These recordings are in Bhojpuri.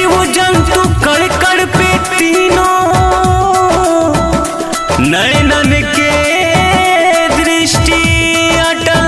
जीव जंतु कड़ कड़ पे तीनों नयनन के दृष्टि अटल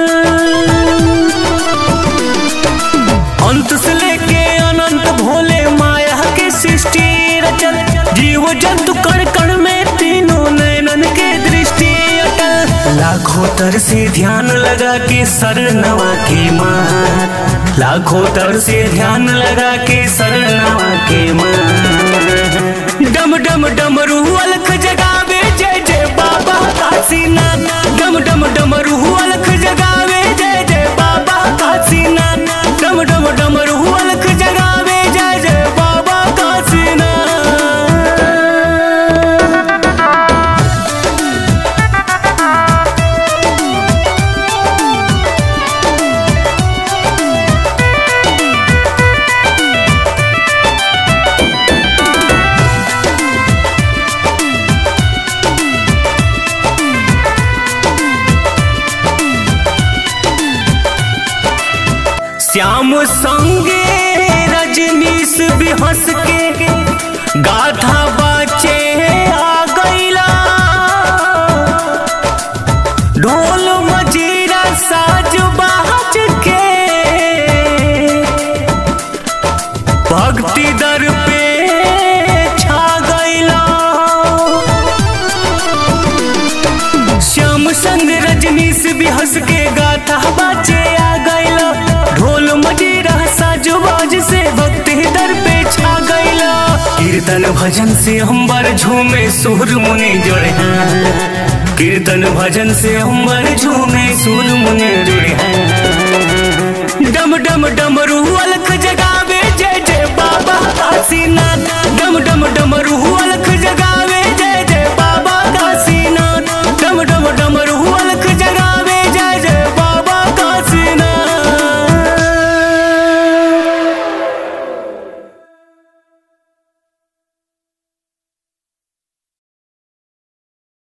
अंत से लेके अनंत भोले माया के सृष्टि रचल जीव जंतु कण कण में तीनों नयनन के दृष्टि अटल लाखों तर से ध्यान लगा के सर नवा के माँ लाखों तर से ध्यान लगा के सर नवा के माँ डम डम डमरू अलख जगावे जय जय बाबा काशीनाथ डम डम डमरू अलख जगावे जय जय बाबा काशीनाथ डम डम डमरू अलख जगावे जय जय बाबा काशीनाथ श्याम संगे रजनीश भी हंस के गाथा बाचे आ गईला ढोल मजीरा साज बाज के भक्ति दर पे छा गईला श्याम संग रजनीश भी हंस के गाथा बाजे आ गईला ढोल मजीरा साज बाज से भक्ति दर पे छा गईला कीर्तन भजन से अंबर झूमे सुर मुनि जुड़े हैं कीर्तन भजन से अंबर झूमे सुर मुनि जुड़े हैं डम डम डमरू अलख जगावे जय जय बाबा काशीनाथ